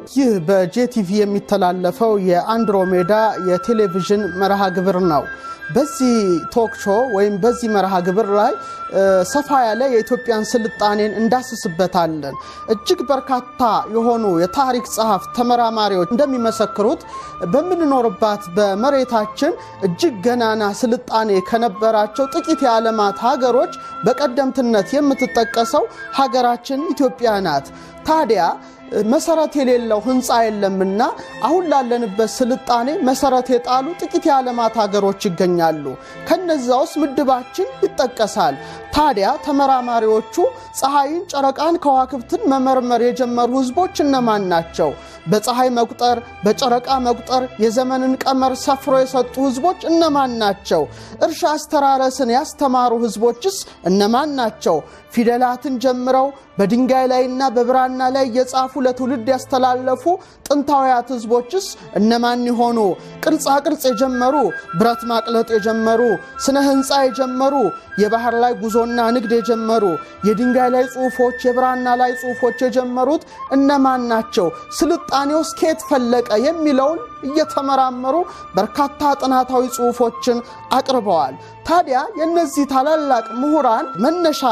ይህ በጄቲቪ የሚተላለፈው የአንድሮሜዳ የቴሌቪዥን መርሃ ግብር ነው። በዚህ ቶክ ሾው ወይም በዚህ መርሃ ግብር ላይ ሰፋ ያለ የኢትዮጵያን ስልጣኔን እንዳስስበታለን። እጅግ በርካታ የሆኑ የታሪክ ጸሐፍ ተመራማሪዎች እንደሚመሰክሩት በምንኖርባት በመሬታችን እጅግ ገናና ስልጣኔ ከነበራቸው ጥቂት የዓለማት ሀገሮች በቀደምትነት የምትጠቀሰው ሀገራችን ኢትዮጵያ ናት። ታዲያ መሰረት የሌለው ህንፃ የለምና አሁን ላለንበት ስልጣኔ መሰረት የጣሉ ጥቂት የዓለማት ሀገሮች ይገኛሉ። ከነዚያ ውስጥ ምድባችን ይጠቀሳል። ታዲያ ተመራማሪዎቹ ፀሐይን፣ ጨረቃን፣ ከዋክብትን መመርመር የጀመሩ ህዝቦች እነማን ናቸው? በፀሐይ መቁጠር፣ በጨረቃ መቁጠር የዘመንን ቀመር ሰፍሮ የሰጡ ህዝቦች እነማን ናቸው? እርሻ አስተራረስን ያስተማሩ ህዝቦችስ እነማን ናቸው? ፊደላትን ጀምረው በድንጋይ ላይና በብራና ላይ እየጻፉ ለትውልድ ያስተላለፉ ጥንታውያት ህዝቦችስ እነማን ይሆኑ? ቅርጻ ቅርጽ የጀመሩ ብረት ማቅለጥ የጀመሩ ስነ ህንፃ የጀመሩ የባህር ላይ ጉዞና ንግድ የጀመሩ የድንጋይ ላይ ጽሁፎች፣ የብራና ላይ ጽሁፎች የጀመሩት እነማን ናቸው? ስልጣኔውስ ከየት ፈለቀ? የሚለውን እየተመራመሩ በርካታ ጥናታዊ ጽሁፎችን አቅርበዋል። ታዲያ የእነዚህ ታላላቅ ምሁራን መነሻ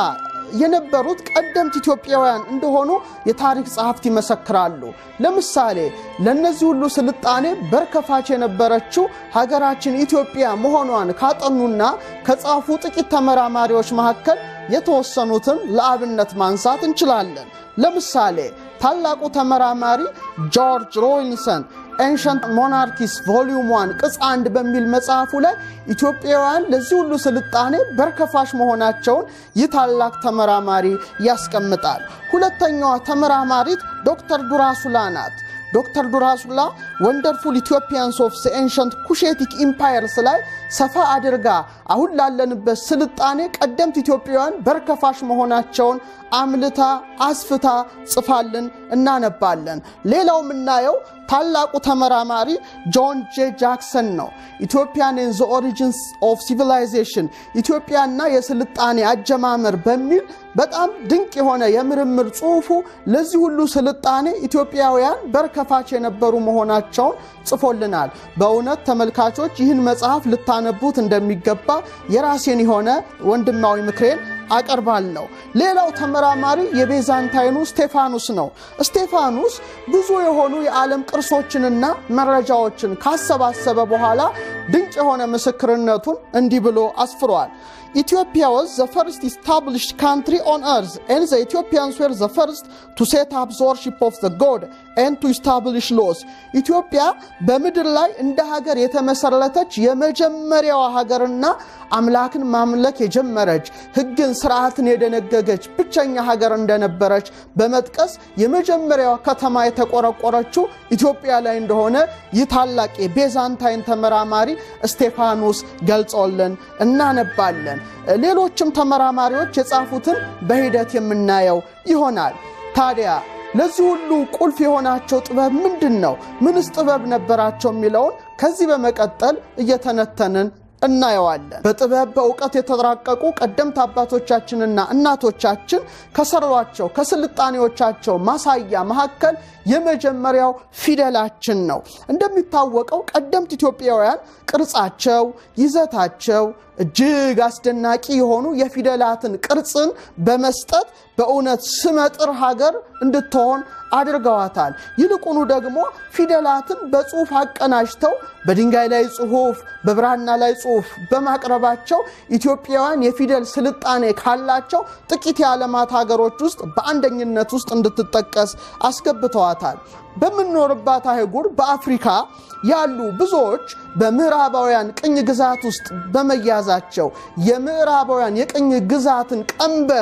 የነበሩት ቀደምት ኢትዮጵያውያን እንደሆኑ የታሪክ ጸሐፍት ይመሰክራሉ። ለምሳሌ ለእነዚህ ሁሉ ስልጣኔ በርከፋች የነበረችው ሀገራችን ኢትዮጵያ መሆኗን ካጠኑና ከጻፉ ጥቂት ተመራማሪዎች መካከል የተወሰኑትን ለአብነት ማንሳት እንችላለን። ለምሳሌ ታላቁ ተመራማሪ ጆርጅ ሮይንሰን ኤንሸንት ሞናርኪስ ቮሊዩም ዋን ቅጽ አንድ በሚል መጽሐፉ ላይ ኢትዮጵያውያን ለዚህ ሁሉ ስልጣኔ በርከፋሽ መሆናቸውን ይህ ታላቅ ተመራማሪ ያስቀምጣል። ሁለተኛዋ ተመራማሪት ዶክተር ዱራሱላ ናት። ዶክተር ዱራሱላ ወንደርፉል ኢትዮጵያንስ ኦፍ ኤንሸንት ኩሼቲክ ኢምፓየርስ ላይ ሰፋ አድርጋ አሁን ላለንበት ስልጣኔ ቀደምት ኢትዮጵያውያን በርከፋሽ መሆናቸውን አምልታ አስፍታ ጽፋልን እናነባለን። ሌላው የምናየው ታላቁ ተመራማሪ ጆን ጄ ጃክሰን ነው። ኢትዮጵያን ኢን ዘ ኦሪጂንስ ኦፍ ሲቪላይዜሽን ኢትዮጵያና የስልጣኔ አጀማመር በሚል በጣም ድንቅ የሆነ የምርምር ጽሑፉ ለዚህ ሁሉ ስልጣኔ ኢትዮጵያውያን በርከፋች የነበሩ መሆናቸውን ጽፎልናል። በእውነት ተመልካቾች ይህን መጽሐፍ ልታነቡት እንደሚገባ የራሴን የሆነ ወንድማዊ ምክሬን አቀርባለሁ። ሌላው ተመራማሪ የቤዛንታይኑ ስቴፋኑስ ነው። ስቴፋኑስ ብዙ የሆኑ የዓለም ቅርሶችንና መረጃዎችን ካሰባሰበ በኋላ ድንቅ የሆነ ምስክርነቱን እንዲህ ብሎ አስፍሯል። ኢትዮጵያ was the first established country on earth and the Ethiopians were the first to set up the worship of the god and to establish laws ኢትዮጵያ በምድር ላይ እንደ ሀገር የተመሰረተች የመጀመሪያዋ ሀገርና አምላክን ማምለክ የጀመረች ሕግን ስርዓትን የደነገገች ብቸኛ ሀገር እንደነበረች በመጥቀስ የመጀመሪያዋ ከተማ የተቆረቆረችው ኢትዮጵያ ላይ እንደሆነ ይህ ታላቅ የቤዛንታይን ተመራማሪ ስቴፋኖስ ገልጾልን እናነባለን። ሌሎችም ተመራማሪዎች የጻፉትን በሂደት የምናየው ይሆናል። ታዲያ ለዚህ ሁሉ ቁልፍ የሆናቸው ጥበብ ምንድን ነው? ምንስ ጥበብ ነበራቸው? የሚለውን ከዚህ በመቀጠል እየተነተንን እናየዋለን። በጥበብ በእውቀት የተራቀቁ ቀደምት አባቶቻችንና እናቶቻችን ከሰሯቸው ከስልጣኔዎቻቸው ማሳያ መካከል የመጀመሪያው ፊደላችን ነው። እንደሚታወቀው ቀደምት ኢትዮጵያውያን ቅርጻቸው፣ ይዘታቸው እጅግ አስደናቂ የሆኑ የፊደላትን ቅርጽን በመስጠት በእውነት ስመጥር ሀገር እንድትሆን አድርገዋታል። ይልቁኑ ደግሞ ፊደላትን በጽሁፍ አቀናጅተው በድንጋይ ላይ ጽሁፍ፣ በብራና ላይ ጽሁፍ በማቅረባቸው ኢትዮጵያውያን የፊደል ስልጣኔ ካላቸው ጥቂት የዓለማት ሀገሮች ውስጥ በአንደኝነት ውስጥ እንድትጠቀስ አስገብተዋታል። በምንኖርባት አህጉር በአፍሪካ ያሉ ብዙዎች በምዕራባውያን ቅኝ ግዛት ውስጥ በመያዛቸው የምዕራባውያን የቅኝ ግዛትን ቀንበር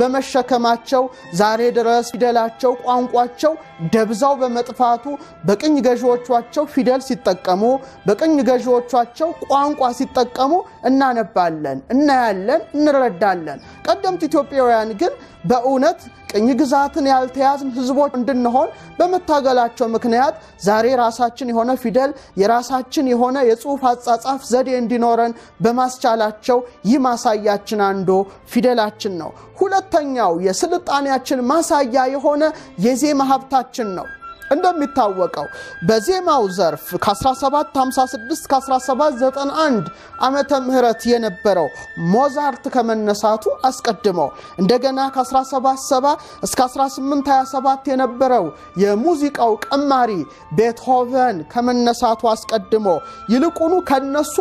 በመሸከማቸው ዛሬ ድረስ ፊደላቸው፣ ቋንቋቸው ደብዛው በመጥፋቱ በቅኝ ገዢዎቻቸው ፊደል ሲጠቀሙ፣ በቅኝ ገዢዎቻቸው ቋንቋ ሲጠቀሙ እናነባለን፣ እናያለን፣ እንረዳለን። ቀደምት ኢትዮጵያውያን ግን በእውነት ቅኝ ግዛትን ያልተያዝን ሕዝቦች እንድንሆን በመታገላቸው ምክንያት ዛሬ ራሳችን የሆነ ፊደል የራሳችን የሆነ የጽሑፍ አጻጻፍ ዘዴ እንዲኖረን በማስቻላቸው ይህ ማሳያችን አንዱ ፊደላችን ነው። ሁለተኛው የስልጣኔያችን ማሳያ የሆነ የዜማ ሀብታችን ነው። እንደሚታወቀው በዜማው ዘርፍ ከ1756 ከ1791 ዓመተ ምህረት የነበረው ሞዛርት ከመነሳቱ አስቀድሞ እንደገና ከ1770 እስከ 1827 የነበረው የሙዚቃው ቀማሪ ቤትሆቨን ከመነሳቱ አስቀድሞ ይልቁኑ ከነሱ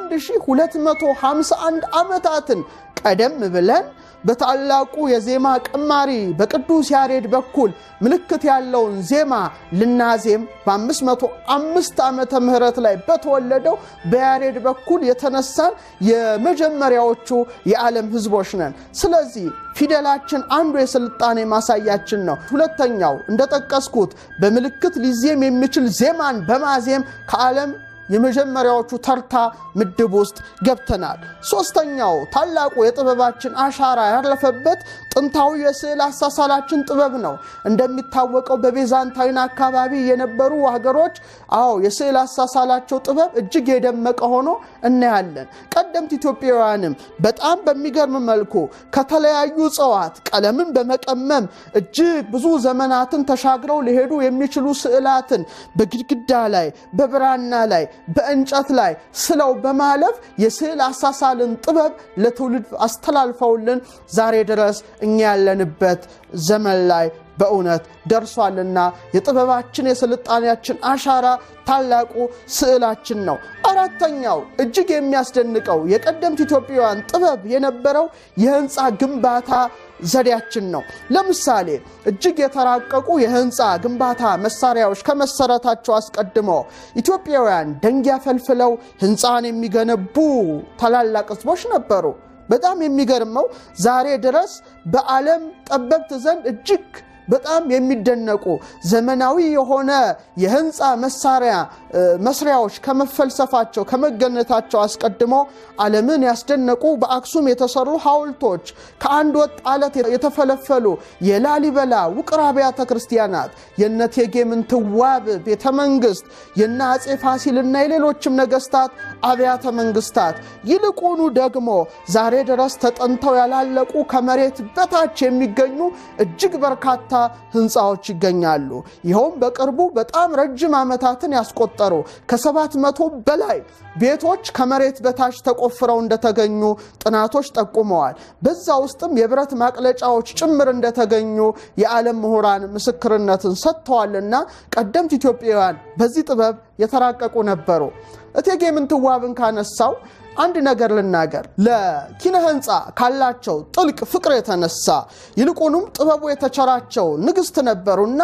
1251 ዓመታትን ቀደም ብለን በታላቁ የዜማ ቀማሪ በቅዱስ ያሬድ በኩል ምልክት ያለውን ዜማ ልናዜም በ505 ዓመተ ምህረት ላይ በተወለደው በያሬድ በኩል የተነሳን የመጀመሪያዎቹ የዓለም ሕዝቦች ነን። ስለዚህ ፊደላችን አንዱ የስልጣኔ ማሳያችን ነው። ሁለተኛው እንደጠቀስኩት በምልክት ሊዜም የሚችል ዜማን በማዜም ከዓለም የመጀመሪያዎቹ ተርታ ምድብ ውስጥ ገብተናል። ሶስተኛው ታላቁ የጥበባችን አሻራ ያረፈበት ጥንታዊ የስዕል አሳሳላችን ጥበብ ነው። እንደሚታወቀው በቤዛንታይን አካባቢ የነበሩ ሀገሮች አዎ የስዕል አሳሳላቸው ጥበብ እጅግ የደመቀ ሆኖ እናያለን። ቀደምት ኢትዮጵያውያንም በጣም በሚገርም መልኩ ከተለያዩ እጽዋት ቀለምን በመቀመም እጅግ ብዙ ዘመናትን ተሻግረው ሊሄዱ የሚችሉ ስዕላትን በግድግዳ ላይ በብራና ላይ በእንጨት ላይ ስለው በማለፍ የስዕል አሳሳልን ጥበብ ለትውልድ አስተላልፈውልን ዛሬ ድረስ እኛ ያለንበት ዘመን ላይ በእውነት ደርሷልና የጥበባችን የስልጣኔያችን አሻራ ታላቁ ስዕላችን ነው። አራተኛው እጅግ የሚያስደንቀው የቀደምት ኢትዮጵያውያን ጥበብ የነበረው የህንፃ ግንባታ ዘዴያችን ነው። ለምሳሌ እጅግ የተራቀቁ የህንፃ ግንባታ መሳሪያዎች ከመሰረታቸው አስቀድሞ ኢትዮጵያውያን ደንጊያ ፈልፍለው ህንፃን የሚገነቡ ታላላቅ ህዝቦች ነበሩ። በጣም የሚገርመው ዛሬ ድረስ በዓለም ጠበብት ዘንድ እጅግ በጣም የሚደነቁ ዘመናዊ የሆነ የህንፃ መሳሪያ መስሪያዎች ከመፈልሰፋቸው ከመገነታቸው አስቀድሞ ዓለምን ያስደነቁ በአክሱም የተሰሩ ሐውልቶች ከአንድ ወጥ አለት የተፈለፈሉ የላሊበላ ውቅር አብያተ ክርስቲያናት የነ እቴጌ ምንትዋብ ቤተ መንግስት የነ አፄ ፋሲልና የሌሎችም ነገስታት አብያተ መንግስታት ይልቁኑ ደግሞ ዛሬ ድረስ ተጠንተው ያላለቁ ከመሬት በታች የሚገኙ እጅግ በርካታ ህንፃዎች ይገኛሉ። ይኸውም በቅርቡ በጣም ረጅም ዓመታትን ያስቆጠሩ ከሰባት መቶ በላይ ቤቶች ከመሬት በታች ተቆፍረው እንደተገኙ ጥናቶች ጠቁመዋል። በዛ ውስጥም የብረት ማቅለጫዎች ጭምር እንደተገኙ የዓለም ምሁራን ምስክርነትን ሰጥተዋልና ቀደምት ኢትዮጵያውያን በዚህ ጥበብ የተራቀቁ ነበሩ። እቴጌ ምንትዋብን ካነሳው አንድ ነገር ልናገር። ለኪነ ህንፃ ካላቸው ጥልቅ ፍቅር የተነሳ ይልቁንም ጥበቡ የተቸራቸው ንግስት ነበሩና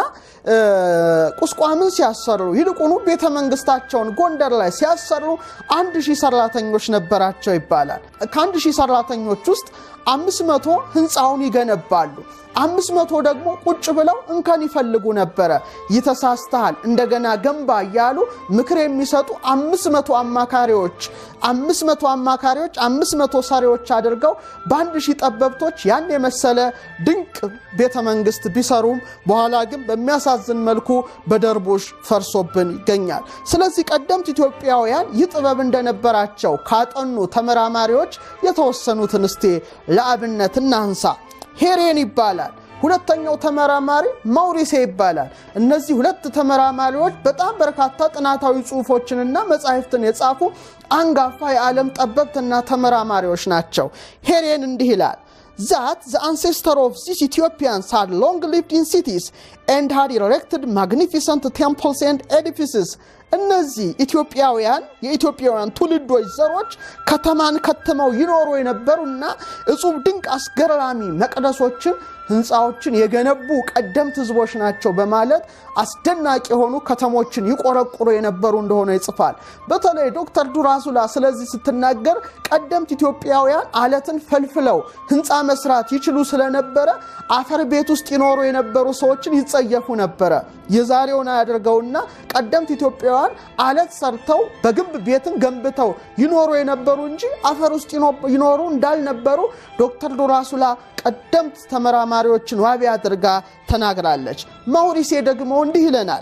ቁስቋምን ሲያሰሩ ይልቁኑ ቤተ መንግስታቸውን ጎንደር ላይ ሲያሰሩ አንድ ሺህ ሰራተኞች ነበራቸው ይባላል። ከአንድ ሺህ ሰራተኞች ውስጥ አምስት መቶ ህንፃውን ይገነባሉ። አምስት መቶ ደግሞ ቁጭ ብለው እንከን ይፈልጉ ነበረ። ይተሳስተሃል፣ እንደገና ገንባ እያሉ ምክር የሚሰጡ አምስት መቶ አማካሪዎች አምስት መቶ አማካሪዎች አምስት መቶ ሰሪዎች አድርገው በአንድ ሺህ ጠበብቶች ያን የመሰለ ድንቅ ቤተ መንግስት ቢሰሩም በኋላ ግን በሚያሳዝን መልኩ በደርቡሽ ፈርሶብን ይገኛል። ስለዚህ ቀደምት ኢትዮጵያውያን ይህ ጥበብ እንደነበራቸው ካጠኑ ተመራማሪዎች የተወሰኑትን እስቴ ለአብነት እናንሳ። ሄሬን ይባላል። ሁለተኛው ተመራማሪ ማውሪሴ ይባላል። እነዚህ ሁለት ተመራማሪዎች በጣም በርካታ ጥናታዊ ጽሑፎችንና መጻሕፍትን የጻፉ አንጋፋ የዓለም ጠበብትና ተመራማሪዎች ናቸው። ሄሬን እንዲህ ይላል that the ancestor of these Ethiopians had long lived in cities and had erected magnificent temples and edifices. እነዚህ ኢትዮጵያውያን የኢትዮጵያውያን ትውልዶች ዘሮች ከተማን ከትመው ይኖሩ የነበሩና እጹብ ድንቅ አስገራሚ መቅደሶችን ህንፃዎችን የገነቡ ቀደምት ህዝቦች ናቸው በማለት አስደናቂ የሆኑ ከተሞችን ይቆረቁሩ የነበሩ እንደሆነ ይጽፋል። በተለይ ዶክተር ዱራሱላ ስለዚህ ስትናገር ቀደምት ኢትዮጵያውያን አለትን ፈልፍለው ህንፃ መስራት ይችሉ ስለነበረ አፈር ቤት ውስጥ ይኖሩ የነበሩ ሰዎችን ይጸየፉ ነበረ። የዛሬውን አያደርገውና ቀደምት ኢትዮጵያውያን አለት ሰርተው በግንብ ቤትን ገንብተው ይኖሩ የነበሩ እንጂ አፈር ውስጥ ይኖሩ እንዳልነበሩ ዶክተር ዱራሱላ ቀደምት ተመራማሪዎችን ዋቢ አድርጋ ተናግራለች። ማውሪሴ ደግሞ እንዲህ ይለናል።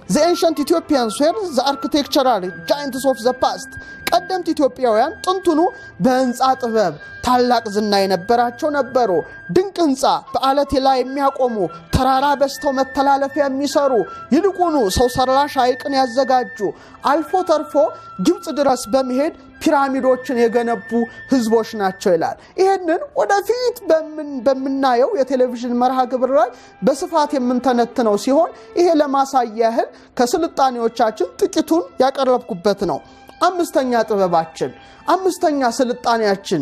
ዘ ኤንሸንት ኢትዮጵያንስ ዌር ዘ አርኪቴክቸራል ጃይንትስ ኦፍ ዘ ፓስት ቀደምት ኢትዮጵያውያን ጥንቱኑ በህንፃ ጥበብ ታላቅ ዝና የነበራቸው ነበሩ። ድንቅ ህንፃ በአለት ላይ የሚያቆሙ ተራራ በስተው መተላለፊያ የሚሰሩ ይልቁኑ ሰው ሰራሽ ሐይቅን ያዘጋጁ አልፎ ተርፎ ግብፅ ድረስ በመሄድ ፒራሚዶችን የገነቡ ህዝቦች ናቸው ይላል። ይህንን ወደፊት በምናየው የቴሌቪዥን መርሃ ግብር ላይ በስፋት የምንተነትነው ሲሆን ይሄ ለማሳያ ያህል ከስልጣኔዎቻችን ጥቂቱን ያቀረብኩበት ነው። አምስተኛ ጥበባችን አምስተኛ ስልጣኔያችን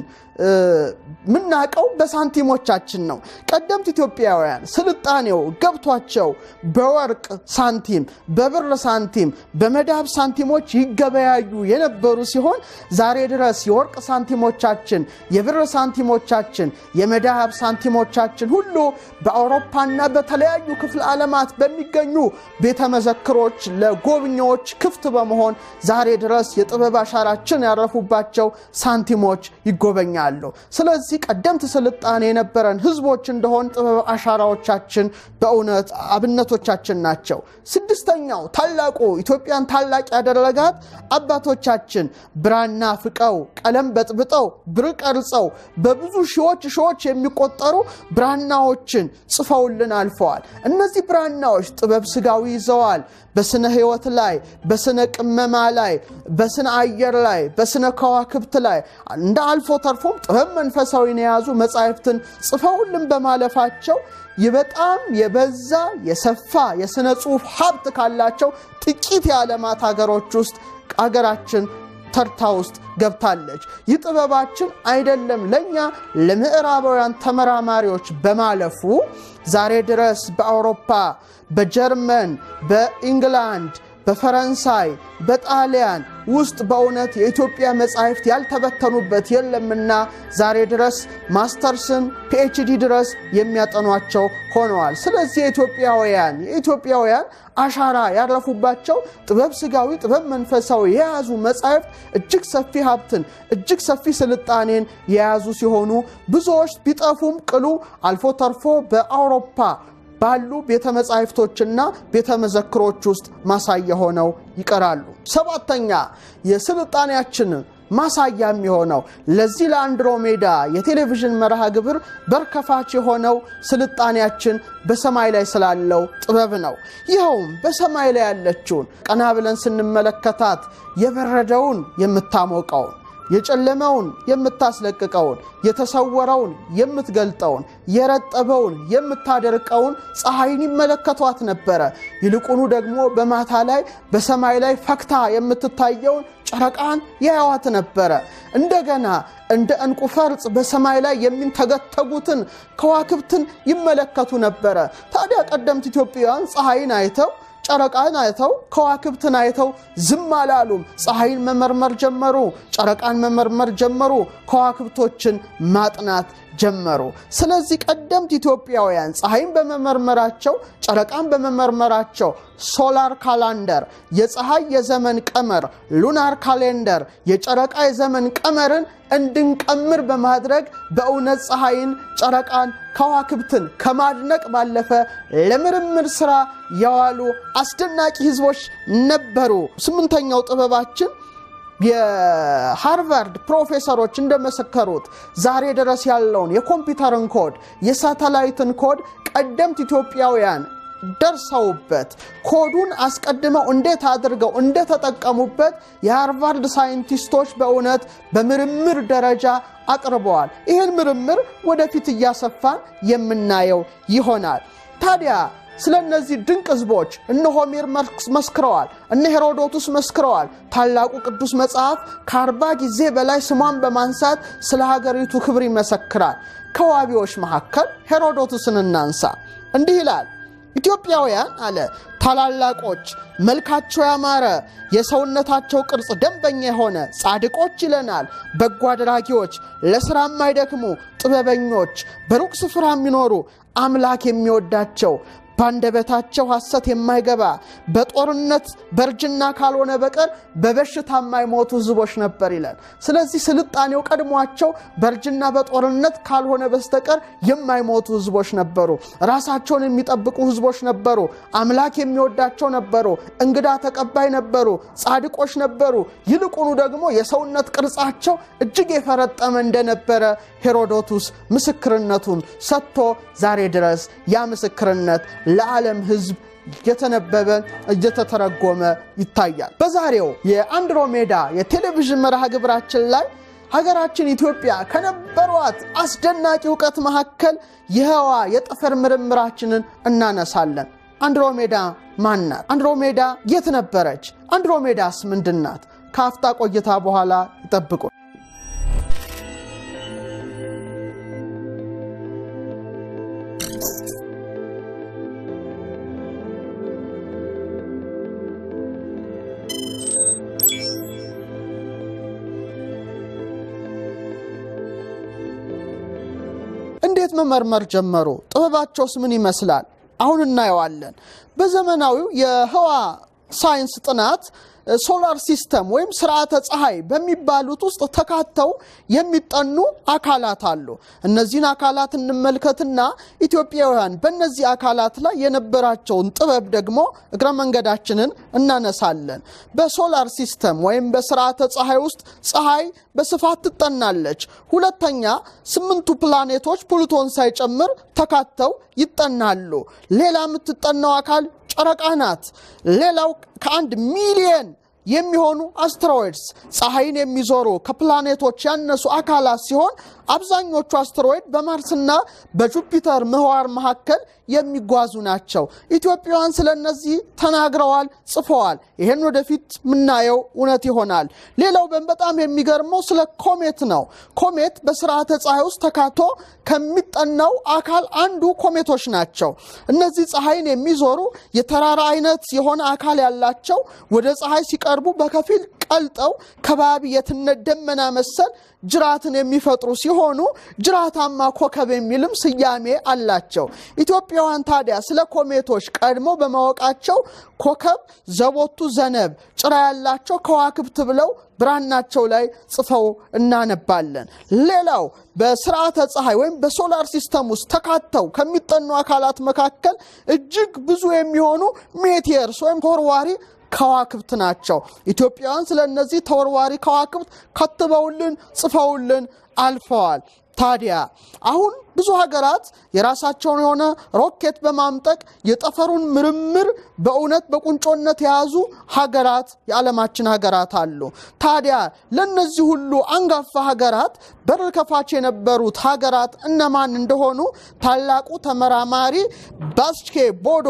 ምናቀው በሳንቲሞቻችን ነው። ቀደምት ኢትዮጵያውያን ስልጣኔው ገብቷቸው በወርቅ ሳንቲም፣ በብር ሳንቲም፣ በመዳብ ሳንቲሞች ይገበያዩ የነበሩ ሲሆን ዛሬ ድረስ የወርቅ ሳንቲሞቻችን፣ የብር ሳንቲሞቻችን፣ የመዳብ ሳንቲሞቻችን ሁሉ በአውሮፓና በተለያዩ ክፍለ ዓለማት በሚገኙ ቤተ መዘክሮች ለጎብኚዎች ክፍት በመሆን ዛሬ ድረስ የጥበብ አሻራችን ያረፉባቸው ሳንቲሞች ይጎበኛሉ። ስለዚህ ቀደምት ስልጣኔ የነበረን ህዝቦች እንደሆን ጥበብ አሻራዎቻችን በእውነት አብነቶቻችን ናቸው። ስድስተኛው ታላቁ ኢትዮጵያን ታላቅ ያደረጋት አባቶቻችን ብራና ፍቀው ቀለም በጥብጠው ብር ቀርጸው በብዙ ሺዎች ሺዎች የሚቆጠሩ ብራናዎችን ጽፈውልን አልፈዋል። እነዚህ ብራናዎች ጥበብ ስጋዊ ይዘዋል። በስነ ህይወት ላይ፣ በስነ ቅመማ ላይ፣ በስነ አየር ላይ፣ በስነ ከዋክብት ላይ እንደ አልፎ ተርፎም ጥበብ መንፈሳዊን የያዙ መጻሕፍትን ጽፈውልን በማለፋቸው በጣም የበዛ የሰፋ የሥነ ጽሑፍ ሀብት ካላቸው ጥቂት የዓለማት ሀገሮች ውስጥ አገራችን ተርታ ውስጥ ገብታለች። ይህ ጥበባችን አይደለም ለእኛ ለምዕራባውያን ተመራማሪዎች በማለፉ ዛሬ ድረስ በአውሮፓ፣ በጀርመን፣ በኢንግላንድ፣ በፈረንሳይ፣ በጣሊያን ውስጥ በእውነት የኢትዮጵያ መጻሕፍት ያልተበተኑበት የለምና ዛሬ ድረስ ማስተርስን ፒኤችዲ ድረስ የሚያጠኗቸው ሆነዋል። ስለዚህ የኢትዮጵያውያን የኢትዮጵያውያን አሻራ ያረፉባቸው ጥበብ ስጋዊ፣ ጥበብ መንፈሳዊ የያዙ መጻሕፍት እጅግ ሰፊ ሀብትን እጅግ ሰፊ ስልጣኔን የያዙ ሲሆኑ ብዙዎች ቢጠፉም ቅሉ አልፎ ተርፎ በአውሮፓ ባሉ ቤተ መጻሕፍቶችና ቤተ መዘክሮች ውስጥ ማሳያ ሆነው ይቀራሉ። ሰባተኛ የስልጣኔያችን ማሳያ የሚሆነው ለዚህ ለአንድሮሜዳ የቴሌቪዥን መርሃ ግብር በርከፋች የሆነው ስልጣኔያችን በሰማይ ላይ ስላለው ጥበብ ነው። ይኸውም በሰማይ ላይ ያለችውን ቀና ብለን ስንመለከታት የበረደውን የምታሞቀውን የጨለመውን የምታስለቅቀውን የተሰወረውን የምትገልጠውን የረጠበውን የምታደርቀውን ፀሐይን ይመለከቷት ነበረ። ይልቁኑ ደግሞ በማታ ላይ በሰማይ ላይ ፈክታ የምትታየውን ጨረቃን ያያዋት ነበረ። እንደገና እንደ ዕንቁ ፈርጥ በሰማይ ላይ የሚንተገተጉትን ከዋክብትን ይመለከቱ ነበረ። ታዲያ ቀደምት ኢትዮጵያውያን ፀሐይን አይተው ጨረቃን አይተው ከዋክብትን አይተው ዝም አላሉም። ፀሐይን መመርመር ጀመሩ፣ ጨረቃን መመርመር ጀመሩ፣ ከዋክብቶችን ማጥናት ጀመሩ። ስለዚህ ቀደምት ኢትዮጵያውያን ፀሐይን በመመርመራቸው ጨረቃን በመመርመራቸው ሶላር ካላንደር የፀሐይ የዘመን ቀመር ሉናር ካሌንደር የጨረቃ የዘመን ቀመርን እንድንቀምር በማድረግ በእውነት ፀሐይን፣ ጨረቃን፣ ከዋክብትን ከማድነቅ ባለፈ ለምርምር ስራ የዋሉ አስደናቂ ህዝቦች ነበሩ። ስምንተኛው ጥበባችን የሃርቫርድ ፕሮፌሰሮች እንደመሰከሩት ዛሬ ድረስ ያለውን የኮምፒውተርን ኮድ የሳተላይትን ኮድ ቀደምት ኢትዮጵያውያን ደርሰውበት ኮዱን አስቀድመው እንዴት አድርገው እንደተጠቀሙበት የሃርቫርድ ሳይንቲስቶች በእውነት በምርምር ደረጃ አቅርበዋል። ይህን ምርምር ወደፊት እያሰፋን የምናየው ይሆናል። ታዲያ ስለ እነዚህ ድንቅ ህዝቦች እነ ሆሜር መስክረዋል፣ እነ ሄሮዶቱስ መስክረዋል። ታላቁ ቅዱስ መጽሐፍ ከአርባ ጊዜ በላይ ስሟን በማንሳት ስለ ሀገሪቱ ክብር ይመሰክራል። ከዋቢዎች መካከል ሄሮዶቱስን እናንሳ። እንዲህ ይላል ኢትዮጵያውያን አለ ታላላቆች፣ መልካቸው ያማረ፣ የሰውነታቸው ቅርጽ ደንበኛ የሆነ ጻድቆች ይለናል። በጎ አድራጊዎች፣ ለሥራ የማይደክሙ ጥበበኞች፣ በሩቅ ስፍራ የሚኖሩ አምላክ የሚወዳቸው ባንደበታቸው ሐሰት የማይገባ በጦርነት በእርጅና ካልሆነ በቀር በበሽታ የማይሞቱ ሕዝቦች ነበር ይላል። ስለዚህ ስልጣኔው ቀድሟቸው በእርጅና በጦርነት ካልሆነ በስተቀር የማይሞቱ ሕዝቦች ነበሩ። ራሳቸውን የሚጠብቁ ሕዝቦች ነበሩ። አምላክ የሚወዳቸው ነበሩ። እንግዳ ተቀባይ ነበሩ። ጻድቆች ነበሩ። ይልቁኑ ደግሞ የሰውነት ቅርጻቸው እጅግ የፈረጠመ እንደነበረ ሄሮዶቱስ ምስክርነቱን ሰጥቶ ዛሬ ድረስ ያ ምስክርነት ለዓለም ሕዝብ እየተነበበ እየተተረጎመ ይታያል። በዛሬው የአንድሮሜዳ የቴሌቪዥን መርሃ ግብራችን ላይ ሀገራችን ኢትዮጵያ ከነበሯት አስደናቂ እውቀት መካከል የህዋ የጠፈር ምርምራችንን እናነሳለን። አንድሮሜዳ ማን ናት? አንድሮሜዳ የት ነበረች? አንድሮሜዳስ ምንድን ናት? ከአፍታ ቆይታ በኋላ ይጠብቁ። እንዴት መመርመር ጀመሩ? ጥበባቸውስ ምን ይመስላል? አሁን እናየዋለን። በዘመናዊው የህዋ ሳይንስ ጥናት ሶላር ሲስተም ወይም ስርዓተ ፀሐይ በሚባሉት ውስጥ ተካተው የሚጠኑ አካላት አሉ። እነዚህን አካላት እንመልከትና ኢትዮጵያውያን በእነዚህ አካላት ላይ የነበራቸውን ጥበብ ደግሞ እግረ መንገዳችንን እናነሳለን። በሶላር ሲስተም ወይም በስርዓተ ፀሐይ ውስጥ ፀሐይ በስፋት ትጠናለች። ሁለተኛ ስምንቱ ፕላኔቶች ፕሉቶን ሳይጨምር ተካተው ይጠናሉ። ሌላ የምትጠናው አካል ጨረቃ ናት። ሌላው ከአንድ ሚሊየን የሚሆኑ አስትሮይድስ ፀሐይን የሚዞሩ ከፕላኔቶች ያነሱ አካላት ሲሆን አብዛኞቹ አስትሮይድ በማርስና በጁፒተር ምህዋር መካከል የሚጓዙ ናቸው። ኢትዮጵያውያን ስለ እነዚህ ተናግረዋል፣ ጽፈዋል። ይህን ወደፊት የምናየው እውነት ይሆናል። ሌላው በጣም የሚገርመው ስለ ኮሜት ነው። ኮሜት በስርዓተ ፀሐይ ውስጥ ተካቶ ከሚጠናው አካል አንዱ ኮሜቶች ናቸው። እነዚህ ፀሐይን የሚዞሩ የተራራ አይነት የሆነ አካል ያላቸው ወደ ፀሐይ ሲቀርቡ በከፊል ቀልጠው ከባቢ የትነት ደመና መሰል ጅራትን የሚፈጥሩ ሲሆኑ ጅራታማ ኮከብ የሚልም ስያሜ አላቸው። ኢትዮጵያውያን ታዲያ ስለ ኮሜቶች ቀድሞ በማወቃቸው ኮከብ ዘቦቱ ዘነብ ጭራ ያላቸው ከዋክብት ብለው ብራናቸው ላይ ጽፈው እናነባለን። ሌላው በስርዓተ ፀሐይ ወይም በሶላር ሲስተም ውስጥ ተካተው ከሚጠኑ አካላት መካከል እጅግ ብዙ የሚሆኑ ሜቴርስ ወይም ተወርዋሪ ከዋክብት ናቸው። ኢትዮጵያውያን ስለ እነዚህ ተወርዋሪ ከዋክብት ከትበውልን ጽፈውልን አልፈዋል። ታዲያ አሁን ብዙ ሀገራት የራሳቸውን የሆነ ሮኬት በማምጠቅ የጠፈሩን ምርምር በእውነት በቁንጮነት የያዙ ሀገራት የዓለማችን ሀገራት አሉ። ታዲያ ለእነዚህ ሁሉ አንጋፋ ሀገራት በር ከፋች የነበሩት ሀገራት እነማን እንደሆኑ ታላቁ ተመራማሪ ባስኬ ቦዶ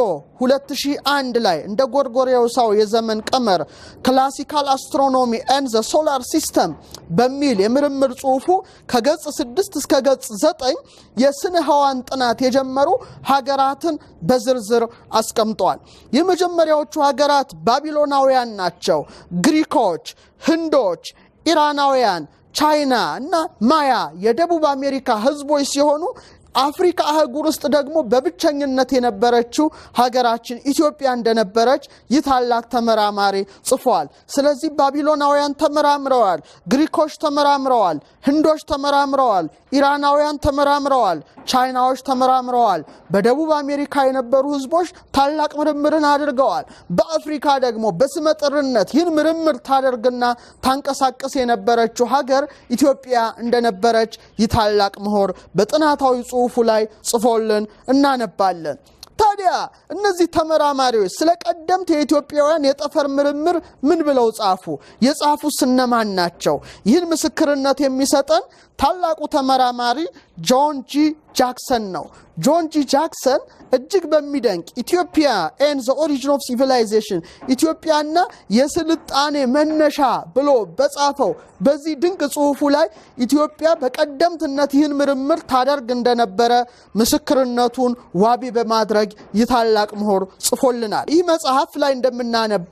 2001 ላይ እንደ ጎርጎሬሳው የዘመን ቀመር ክላሲካል አስትሮኖሚ ኤንድ ዘ ሶላር ሲስተም በሚል የምርምር ጽሑፉ ከገጽ 6 እስከ ገጽ 9 የስነ ህዋን ጥናት የጀመሩ ሀገራትን በዝርዝር አስቀምጠዋል። የመጀመሪያዎቹ ሀገራት ባቢሎናውያን ናቸው። ግሪኮች፣ ህንዶች፣ ኢራናውያን፣ ቻይና እና ማያ የደቡብ አሜሪካ ህዝቦች ሲሆኑ አፍሪካ አህጉር ውስጥ ደግሞ በብቸኝነት የነበረችው ሀገራችን ኢትዮጵያ እንደነበረች ይህ ታላቅ ተመራማሪ ጽፏል። ስለዚህ ባቢሎናውያን ተመራምረዋል፣ ግሪኮች ተመራምረዋል፣ ህንዶች ተመራምረዋል፣ ኢራናውያን ተመራምረዋል፣ ቻይናዎች ተመራምረዋል። በደቡብ አሜሪካ የነበሩ ህዝቦች ታላቅ ምርምርን አድርገዋል። በአፍሪካ ደግሞ በስመጥርነት ይህን ምርምር ታደርግና ታንቀሳቀስ የነበረችው ሀገር ኢትዮጵያ እንደነበረች ይህ ታላቅ ምሁር በጥናታዊ ጽሑፉ ላይ ጽፎልን እናነባለን። ታዲያ እነዚህ ተመራማሪዎች ስለ ቀደምት የኢትዮጵያውያን የጠፈር ምርምር ምን ብለው ጻፉ? የጻፉት እነማን ናቸው? ይህን ምስክርነት የሚሰጠን ታላቁ ተመራማሪ ጆን ጂ ጃክሰን ነው። ጆን ጂ ጃክሰን እጅግ በሚደንቅ ኢትዮጵያ ኤን ዘ ኦሪጂን ኦፍ ሲቪላይዜሽን ኢትዮጵያና የስልጣኔ መነሻ ብሎ በጻፈው በዚህ ድንቅ ጽሑፉ ላይ ኢትዮጵያ በቀደምትነት ይህን ምርምር ታደርግ እንደነበረ ምስክርነቱን ዋቢ በማድረግ ይህ ታላቅ ምሁር ጽፎልናል። ይህ መጽሐፍ ላይ እንደምናነበው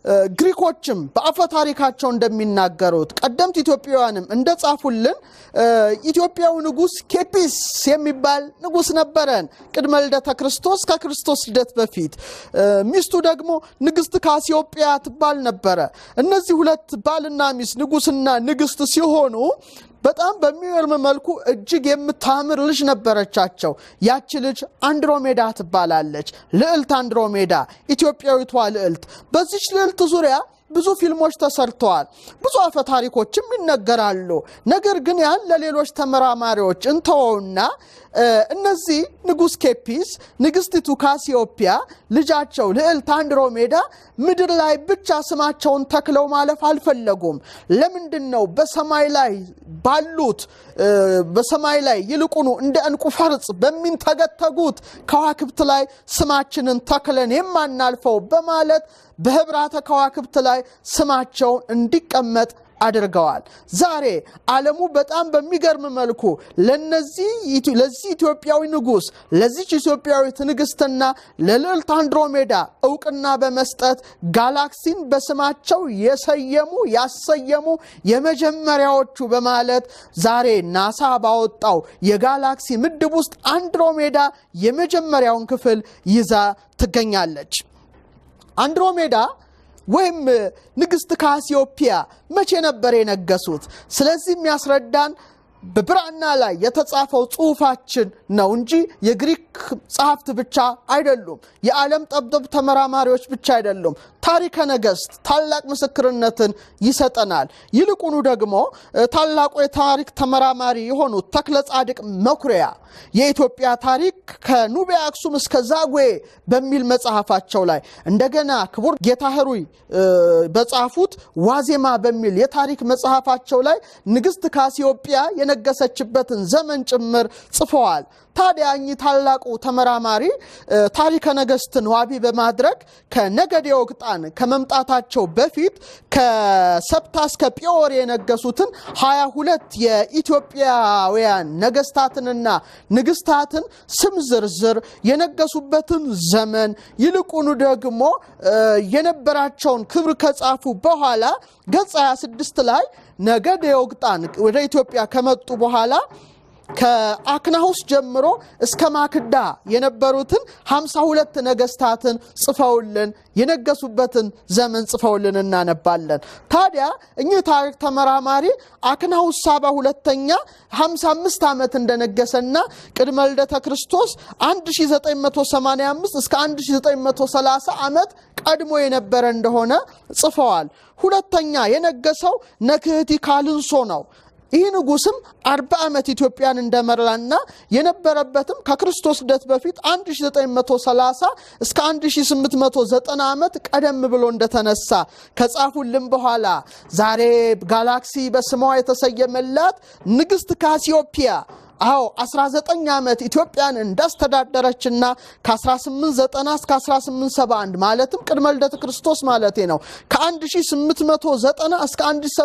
ግሪኮችም በአፈ ታሪካቸው እንደሚናገሩት ቀደምት ኢትዮጵያውያንም እንደጻፉልን ኢትዮጵያዊ ንጉሥ ኬፒስ የሚባል ንጉሥ ነበረን ቅድመ ልደተ ክርስቶስ ከክርስቶስ ልደት በፊት። ሚስቱ ደግሞ ንግሥት ካሲዮጵያ ትባል ነበረ። እነዚህ ሁለት ባልና ሚስት ንጉሥና ንግሥት ሲሆኑ በጣም በሚገርም መልኩ እጅግ የምታምር ልጅ ነበረቻቸው። ያቺ ልጅ አንድሮሜዳ ትባላለች። ልዕልት አንድሮሜዳ፣ ኢትዮጵያዊቷ ልዕልት። በዚች ልዕልት ዙሪያ ብዙ ፊልሞች ተሰርተዋል። ብዙ አፈ ታሪኮችም ይነገራሉ። ነገር ግን ያን ለሌሎች ተመራማሪዎች እንተወውና እነዚህ ንጉሥ ኬፒስ፣ ንግሥቲቱ ካሲዮጵያ፣ ልጃቸው ልዕልት አንድሮሜዳ ምድር ላይ ብቻ ስማቸውን ተክለው ማለፍ አልፈለጉም። ለምንድን ነው በሰማይ ላይ ባሉት በሰማይ ላይ ይልቁኑ እንደ ዕንቁ ፈርጥ በሚንተገተጉት ከዋክብት ላይ ስማችንን ተክለን የማናልፈው በማለት በህብራተ ከዋክብት ላይ ስማቸውን እንዲቀመጥ አድርገዋል። ዛሬ ዓለሙ በጣም በሚገርም መልኩ ለነዚህ ለዚህ ኢትዮጵያዊ ንጉሥ ለዚች ኢትዮጵያዊት ንግሥትና ለልዕልት አንድሮሜዳ እውቅና በመስጠት ጋላክሲን በስማቸው የሰየሙ ያሰየሙ የመጀመሪያዎቹ በማለት ዛሬ ናሳ ባወጣው የጋላክሲ ምድብ ውስጥ አንድሮሜዳ የመጀመሪያውን ክፍል ይዛ ትገኛለች። አንድሮሜዳ ወይም ንግሥት ካሲዮጵያ መቼ ነበር የነገሱት? ስለዚህ የሚያስረዳን በብራና ላይ የተጻፈው ጽሑፋችን ነው እንጂ የግሪክ ጸሐፍት ብቻ አይደሉም። የዓለም ጠብጠብ ተመራማሪዎች ብቻ አይደሉም። ታሪከ ነገሥት ታላቅ ምስክርነትን ይሰጠናል። ይልቁኑ ደግሞ ታላቁ የታሪክ ተመራማሪ የሆኑት ተክለ ጻድቅ መኩሪያ የኢትዮጵያ ታሪክ ከኑቢያ አክሱም እስከ ዛጉዌ በሚል መጽሐፋቸው ላይ እንደገና ክቡር ጌታ ህሩይ በጻፉት ዋዜማ በሚል የታሪክ መጽሐፋቸው ላይ ንግሥት ካሲዮጵያ የነገሰችበትን ዘመን ጭምር ጽፈዋል። ታዲያ እኚህ ታላቁ ተመራማሪ ታሪከ ነገሥትን ዋቢ በማድረግ ከነገዴ ወቅጣን ከመምጣታቸው በፊት ከሰብታ እስከ ጲዮር የነገሱትን ሀያ ሁለት የኢትዮጵያውያን ነገስታትንና ንግስታትን ስም ዝርዝር የነገሱበትን ዘመን ይልቁኑ ደግሞ የነበራቸውን ክብር ከጻፉ በኋላ ገጽ 26 ላይ ነገዴ ወቅጣን ወደ ኢትዮጵያ ከመጡ በኋላ ከአክናሁስ ጀምሮ እስከ ማክዳ የነበሩትን ሀምሳ ሁለት ነገስታትን ጽፈውልን የነገሱበትን ዘመን ጽፈውልን እናነባለን። ታዲያ እኚህ ታሪክ ተመራማሪ አክናሁስ ሳባ ሁለተኛ 55 ዓመት እንደነገሰና ቅድመ ልደተ ክርስቶስ 1985 እስከ 1930 ዓመት ቀድሞ የነበረ እንደሆነ ጽፈዋል። ሁለተኛ የነገሰው ነክህቲ ካልንሶ ነው። ይህ ንጉስም አርባ ዓመት ኢትዮጵያን እንደመራና የነበረበትም ከክርስቶስ ልደት በፊት 1930 እስከ 1890 ዓመት ቀደም ብሎ እንደተነሳ ከጻፉልን በኋላ ዛሬ ጋላክሲ በስሟ የተሰየመላት ንግሥት ካሲዮጵያ አዎ 19 ዓመት ኢትዮጵያን እንዳስተዳደረችና ከ1890 እስከ 1871 ማለትም ቅድመ ልደት ክርስቶስ ማለቴ ነው ከ1890 እስከ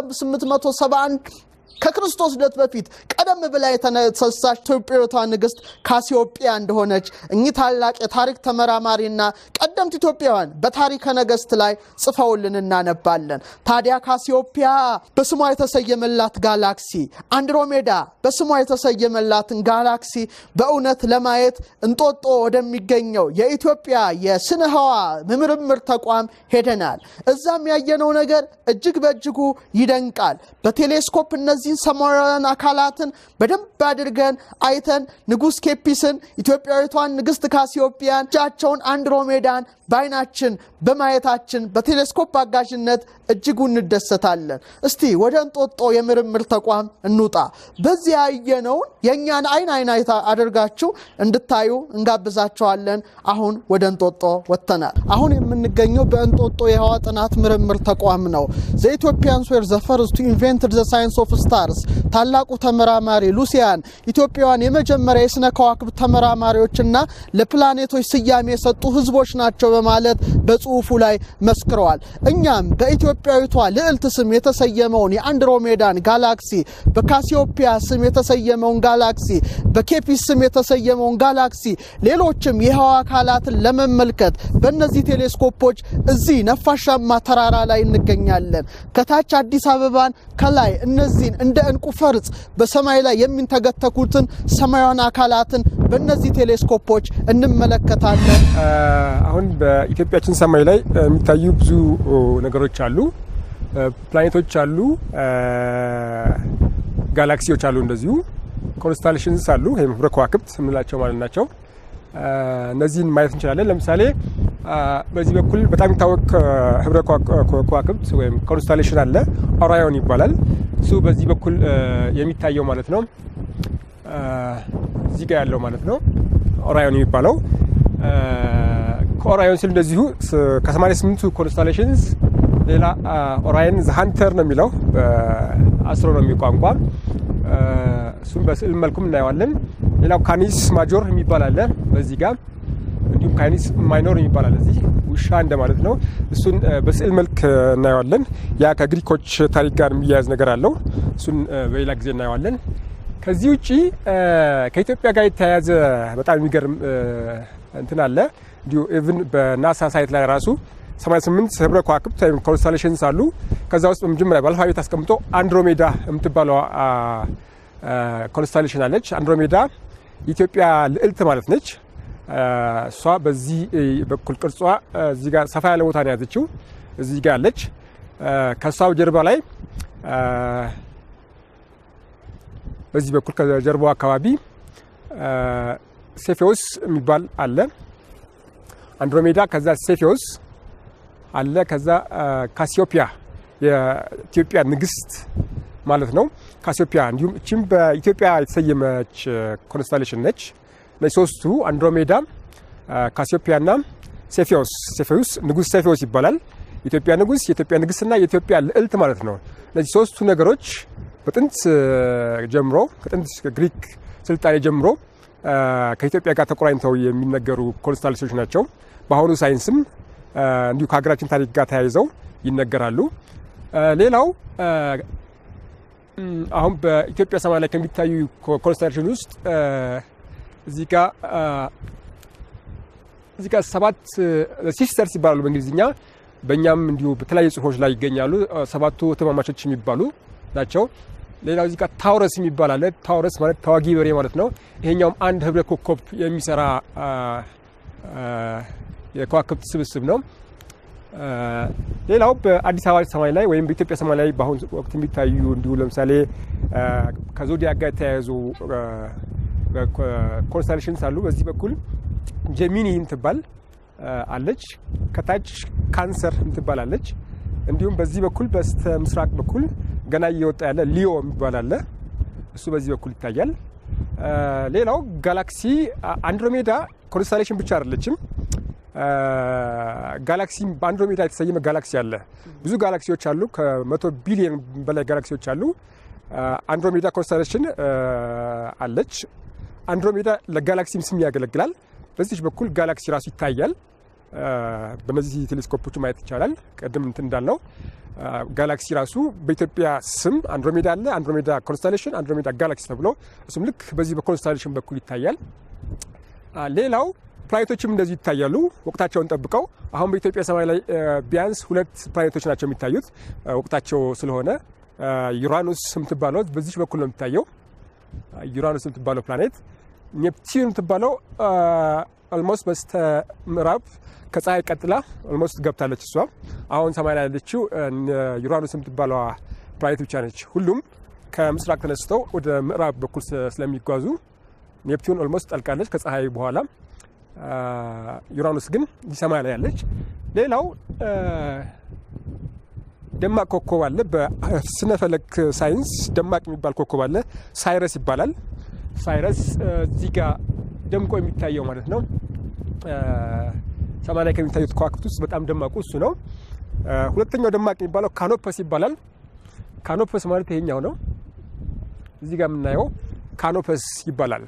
1871 ከክርስቶስ ልደት በፊት ቀደም ብላ የተነሳች ኢትዮጵያዊቷ ንግሥት ካሲዮጵያ እንደሆነች እኚህ ታላቅ የታሪክ ተመራማሪና ቀደምት ኢትዮጵያውያን በታሪከ ነገሥት ላይ ጽፈውልን እናነባለን። ታዲያ ካሲዮጵያ በስሟ የተሰየመላት ጋላክሲ፣ አንድሮሜዳ በስሟ የተሰየመላትን ጋላክሲ በእውነት ለማየት እንጦጦ ወደሚገኘው የኢትዮጵያ የስነ ህዋ ምርምር ተቋም ሄደናል። እዛም ያየነው ነገር እጅግ በእጅጉ ይደንቃል። በቴሌስኮፕ እነዚህ እነዚህን ሰማያውያን አካላትን በደንብ አድርገን አይተን ንጉሥ ኬፒስን ኢትዮጵያዊቷን ንግሥት ካሲዮጵያን እጃቸውን አንድሮሜዳን በአይናችን በማየታችን በቴሌስኮፕ አጋዥነት እጅጉ እንደሰታለን። እስቲ ወደ እንጦጦ የምርምር ተቋም እንውጣ። በዚህ ያየነውን የእኛን አይን አይን አይታ አድርጋችሁ እንድታዩ እንጋብዛቸዋለን። አሁን ወደ እንጦጦ ወጥተናል። አሁን የምንገኘው በእንጦጦ የህዋ ጥናት ምርምር ተቋም ነው። ዘኢትዮጵያንስ ዌር ዘ ፈርስት ቱ ኢንቨንትድ ዘ ሳይንስ ኦፍ ስታርስ ታላቁ ተመራማሪ ሉሲያን ኢትዮጵያውያን የመጀመሪያ የስነ ከዋክብት ተመራማሪዎችና ለፕላኔቶች ስያሜ የሰጡ ህዝቦች ናቸው በማለት በጽሁፉ ላይ መስክረዋል። እኛም በኢትዮጵያዊቷ ልዕልት ስም የተሰየመውን የአንድሮሜዳን ጋላክሲ፣ በካሲዮፒያ ስም የተሰየመውን ጋላክሲ፣ በኬፒስ ስም የተሰየመውን ጋላክሲ፣ ሌሎችም የህዋ አካላትን ለመመልከት በእነዚህ ቴሌስኮፖች እዚህ ነፋሻማ ተራራ ላይ እንገኛለን። ከታች አዲስ አበባን፣ ከላይ እነዚህን እንደ እንቁ ፈርጥ በሰማይ ላይ የሚንተገተኩትን ሰማያዊን አካላትን በእነዚህ ቴሌስኮፖች እንመለከታለን። አሁን በኢትዮጵያችን ሰማይ ላይ የሚታዩ ብዙ ነገሮች አሉ። ፕላኔቶች አሉ፣ ጋላክሲዎች አሉ፣ እንደዚሁ ኮንስታሌሽንስ አሉ፣ ወይም ህብረ ከዋክብት የምንላቸው ማለት ናቸው። እነዚህን ማየት እንችላለን። ለምሳሌ በዚህ በኩል በጣም የሚታወቅ ህብረ ከዋክብት ወይም ኮንስታሌሽን አለ፣ ኦራዮን ይባላል። እሱ በዚህ በኩል የሚታየው ማለት ነው። እዚህ ጋር ያለው ማለት ነው ኦራዮን የሚባለው ከኦራዮን ስል እንደዚሁ ከ88ቱ ኮንስታሌሽንስ ሌላ ኦራየን ዘሀንተር ነው የሚለው በአስትሮኖሚ ቋንቋ። እሱም በስዕል መልኩም እናየዋለን። ሌላው ካኒስ ማጆር የሚባል አለ በዚህ ጋር እንዲሁም ካኒስ ማይኖር የሚባል አለ እዚህ ውሻ እንደማለት ነው። እሱን በስዕል መልክ እናየዋለን። ያ ከግሪኮች ታሪክ ጋር የሚያያዝ ነገር አለው። እሱን በሌላ ጊዜ እናየዋለን። ከዚህ ውጪ ከኢትዮጵያ ጋር የተያያዘ በጣም የሚገርም እንትን አለ። እንዲሁ ኢቭን በናሳ ሳይት ላይ ራሱ 88 ህብረ ከዋክብት ወይም ኮንስታሌሽንስ አሉ። ከዛ ውስጥ በመጀመሪያ በአልፋቤት አስቀምጦ አንድሮሜዳ የምትባለው ኮንስታሌሽን አለች። አንድሮሜዳ የኢትዮጵያ ልዕልት ማለት ነች። እሷ በዚህ በኩል ቅርጿ እዚህ ጋር ሰፋ ያለ ቦታ ነው የያዘችው። እዚህ ጋር አለች። ከእሷ ጀርባ ላይ በዚህ በኩል ከጀርባው አካባቢ ሴፌዎስ የሚባል አለ። አንድሮሜዳ፣ ከዛ ሴፌዎስ አለ። ከዛ ካሲዮፒያ የኢትዮጵያ ንግስት ማለት ነው። ካሲዮፒያ እንዲሁም እችም በኢትዮጵያ የተሰየመች ኮንስታሌሽን ነች። እነዚህ ሶስቱ አንድሮሜዳ፣ ካሲዮፒያ ና ሴፌዎስ ሴፌዎስ ንጉስ ሴፌዎስ ይባላል። የኢትዮጵያ ንጉስ፣ የኢትዮጵያ ንግስትና የኢትዮጵያ ልዕልት ማለት ነው። እነዚህ ሶስቱ ነገሮች በጥንት ጀምሮ ከጥንት ግሪክ ስልጣኔ ጀምሮ ከኢትዮጵያ ጋር ተቆራኝተው የሚነገሩ ኮንስታሌሽኖች ናቸው። በአሁኑ ሳይንስም እንዲሁ ከሀገራችን ታሪክ ጋር ተያይዘው ይነገራሉ። ሌላው አሁን በኢትዮጵያ ሰማይ ላይ ከሚታዩ ኮንስታሌሽን ውስጥ እዚህ ጋር እዚህ ጋር ሰባት ሲስተርስ ይባላሉ በእንግሊዝኛ። በእኛም እንዲሁ በተለያዩ ጽሁፎች ላይ ይገኛሉ። ሰባቱ እህትማማቾች የሚባሉ ናቸው። ሌላው እዚህ ጋር ታውረስ የሚባል አለ። ታውረስ ማለት ተዋጊ በሬ ማለት ነው። ይሄኛውም አንድ ህብረ ኮከብ የሚሰራ የከዋክብት ስብስብ ነው። ሌላው በአዲስ አበባ ሰማይ ላይ ወይም በኢትዮጵያ ሰማይ ላይ በአሁኑ ወቅት የሚታዩ እንዲሁ ለምሳሌ ከዞዲያክ ጋር የተያያዙ ኮንስታሌሽንስ አሉ። በዚህ በኩል ጀሚኒ የምትባል አለች። ከታች ካንሰር የምትባል አለች። እንዲሁም በዚህ በኩል በስተ ምስራቅ በኩል ገና እየወጣ ያለ ሊዮ የሚባል አለ። እሱ በዚህ በኩል ይታያል። ሌላው ጋላክሲ አንድሮሜዳ ኮንስታሌሽን ብቻ አይደለችም። ጋላክሲ በአንድሮሜዳ የተሰየመ ጋላክሲ አለ። ብዙ ጋላክሲዎች አሉ። ከመቶ ቢሊዮን በላይ ጋላክሲዎች አሉ። አንድሮሜዳ ኮንስታሌሽን አለች። አንድሮሜዳ ለጋላክሲም ስም ያገለግላል። በዚች በኩል ጋላክሲ ራሱ ይታያል። በነዚህ ቴሌስኮፖች ማየት ይቻላል። ቅድም እንትን እንዳልነው ጋላክሲ ራሱ በኢትዮጵያ ስም አንድሮሜዳ አለ። አንድሮሜዳ ኮንስታሌሽን፣ አንድሮሜዳ ጋላክሲ ተብሎ እሱም ልክ በዚህ በኮንስታሌሽን በኩል ይታያል። ሌላው ፕላኔቶችም እንደዚሁ ይታያሉ ወቅታቸውን ጠብቀው። አሁን በኢትዮጵያ ሰማይ ላይ ቢያንስ ሁለት ፕላኔቶች ናቸው የሚታዩት ወቅታቸው ስለሆነ ዩራኑስ የምትባለው በዚች በኩል ነው የሚታየው። ዩራኑስ የምትባለው ፕላኔት ኔፕቲዩን የምትባለው ኦልሞስት በስተ ምዕራብ ከፀሐይ ቀጥላ ኦልሞስት ገብታለች። እሷ አሁን ሰማይ ላይ ያለችው ዩራኑስ የምትባለዋ ፕላኔት ብቻ ነች። ሁሉም ከምስራቅ ተነስተው ወደ ምዕራብ በኩል ስለሚጓዙ ኔፕቲዩን ኦልሞስት ጠልቃለች ከፀሐይ በኋላ። ዩራኑስ ግን ሰማይ ላይ ያለች። ሌላው ደማቅ ኮከብ አለ። በስነ ፈለክ ሳይንስ ደማቅ የሚባል ኮከብ አለ። ሳይረስ ይባላል። ሳይረስ እዚህ ጋር ደምቆ የሚታየው ማለት ነው። ሰማይ ላይ ከሚታዩት ከዋክብት ውስጥ በጣም ደማቁ እሱ ነው። ሁለተኛው ደማቅ የሚባለው ካኖፐስ ይባላል። ካኖፐስ ማለት ይሄኛው ነው። እዚህ ጋር የምናየው ካኖፐስ ይባላል።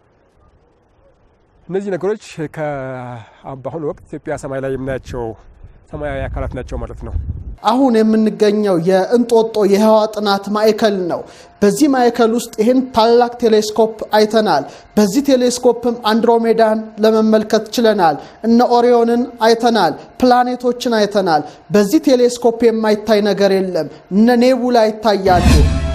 እነዚህ ነገሮች በአሁኑ ወቅት ኢትዮጵያ ሰማይ ላይ የምናያቸው ሰማያዊ አካላት ናቸው ማለት ነው። አሁን የምንገኘው የእንጦጦ የህዋ ጥናት ማዕከል ነው። በዚህ ማዕከል ውስጥ ይህን ታላቅ ቴሌስኮፕ አይተናል። በዚህ ቴሌስኮፕም አንድሮሜዳን ለመመልከት ችለናል። እነ ኦሪዮንን አይተናል። ፕላኔቶችን አይተናል። በዚህ ቴሌስኮፕ የማይታይ ነገር የለም። እነ ኔቡላ ይታያሉ።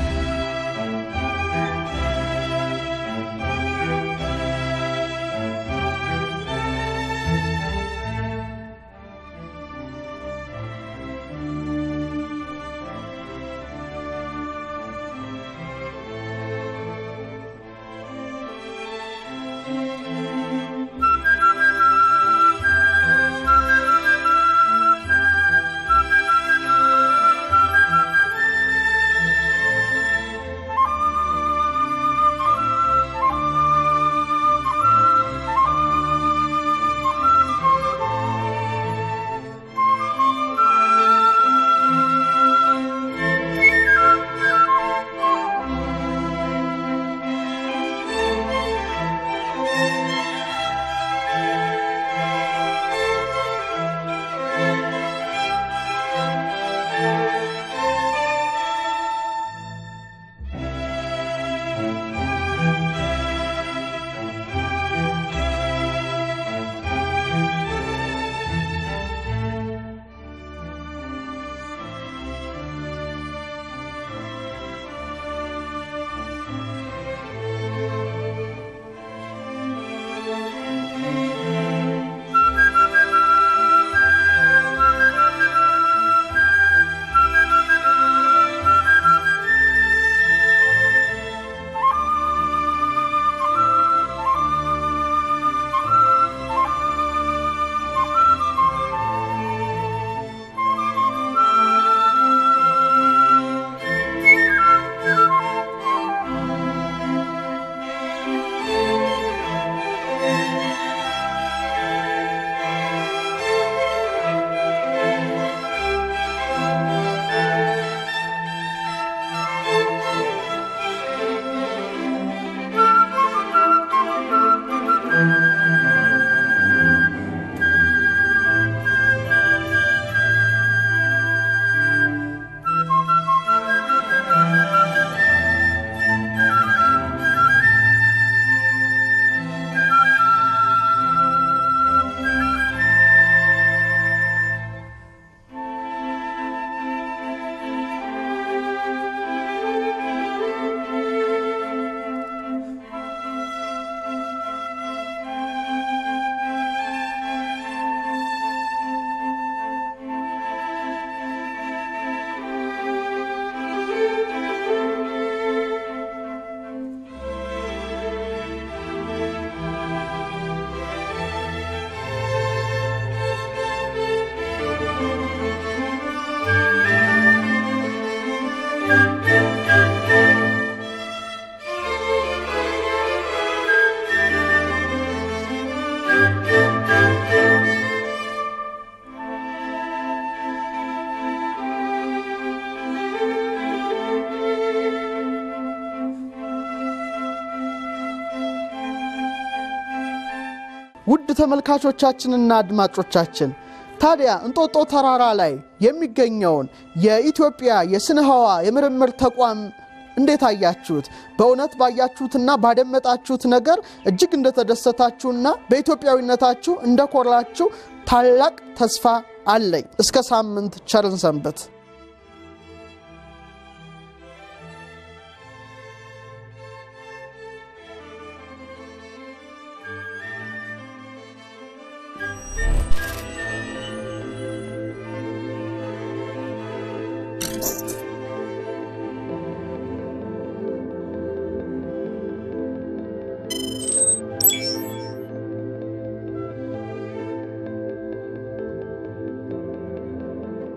ውድ ተመልካቾቻችንና አድማጮቻችን ታዲያ እንጦጦ ተራራ ላይ የሚገኘውን የኢትዮጵያ የስነ ህዋ የምርምር ተቋም እንዴት አያችሁት? በእውነት ባያችሁትና ባደመጣችሁት ነገር እጅግ እንደተደሰታችሁና በኢትዮጵያዊነታችሁ እንደኮራችሁ ታላቅ ተስፋ አለኝ። እስከ ሳምንት ቸርን ሰንበት።